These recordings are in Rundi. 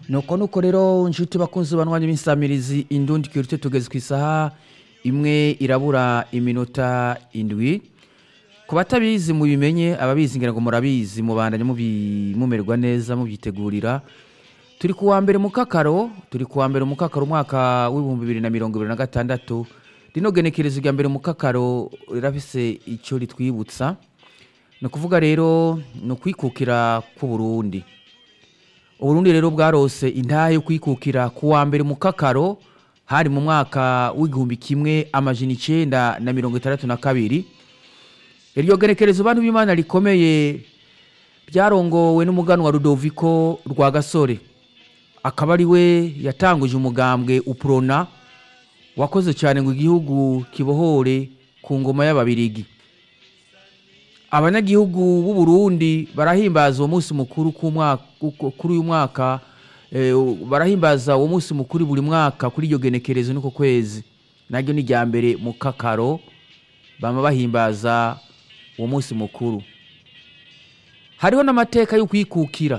nuko nuko rero nshuti bakunzi banwanya b'insamirizi indundi kirute tugeze ku isaha imwe irabura iminota indwi ku batabizi mubimenye ababizi ngira ngo murabizi mubandanye mubi- mumererwa neza mubyitegurira turi ku wa mbere mu kakaro turi ku wa mbere mu kakaro umwaka w'ibihumbi bibiri na mirongo ibiri na gatandatu rino genekerezo rya mbere mu kakaro rirafise icyo ritwibutsa ni ukuvuga rero ni ukwikukira k'uburundi uburundi rero bwarose intahe yo kwikukira ku wa mbere mu kakaro hari mu mwaka w'igihumbi kimwe amajana icenda na mirongo itandatu na kabiri iryo genekerezo bantu b'imana rikomeye byarongowe n'umuganwa rudoviko rwa gasore akaba ari we yatanguje umugambwe uprona wakoze cyane ngo igihugu kibohore ku ngoma y'ababirigi abanyagihugu b'u Burundi barahimbaza uwo munsi mukuru ku mwaka- ku- kuri uyu mwaka eh, barahimbaza uwo munsi mukuru buri mwaka kuri iryo genekerezo n'uko kwezi naryo ni irya mbere mu kakaro bama bahimbaza uwo munsi mukuru hariho n'amateka yo kwikukira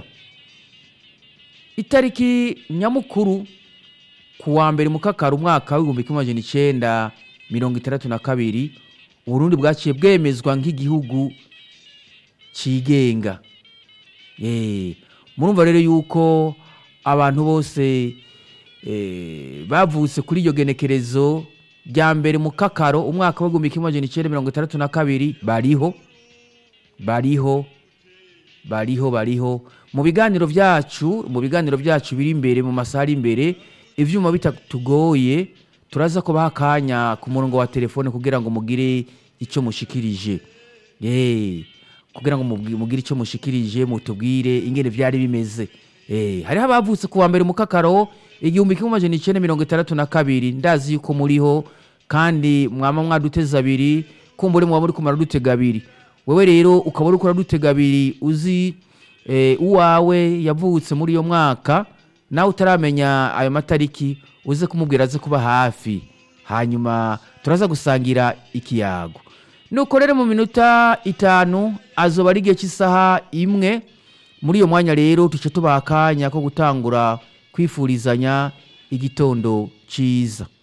itariki nyamukuru ku wa mbere mu kakaro umwaka w'ibihumbi kimwe amajana icenda mirongo itandatu na kabiri uburundi bwaciye bwemezwa nk'igihugu cigenga Eh, murumva rero yuko abantu bose eh, bavutse kuri iryo genekerezo rya mbere mu kakaro umwaka w'igihumbi kimwe amajana icenda mirongo itandatu na kabiri bariho bariho bariho bariho mu biganiro byacu mu biganiro byacu biri imbere mu masaha ari imbere ivyuma bitatugoye turaza kubaha akanya ku murongo wa telefone kugira ngo mugire icyo mushikirije Eh, kugira ngo mubwi- mugire icyo mushikirije mutubwire ingene vyari bimeze Eh, hariho abavutse ku wa mbere mu kakaro igihumbi kimwe amajana icenda mirongo itandatu na kabiri ndazi yuko muriho kandi mwama mwaduteza abiri kumbure mwaba uriko muradutega abiri wewe rero ukaba uriko uradutega abiri uzi eh, uwawe yavutse muri iyo mwaka nawe utaramenya ayo matariki uze kumubwira aze kuba hafi hanyuma turaza gusangira ikiyago nuko rero mu minota itanu azoba ari igihe cy'isaha imwe muri iyo mwanya rero tuce tubaha akanya ko gutangura kwifurizanya igitondo cyiza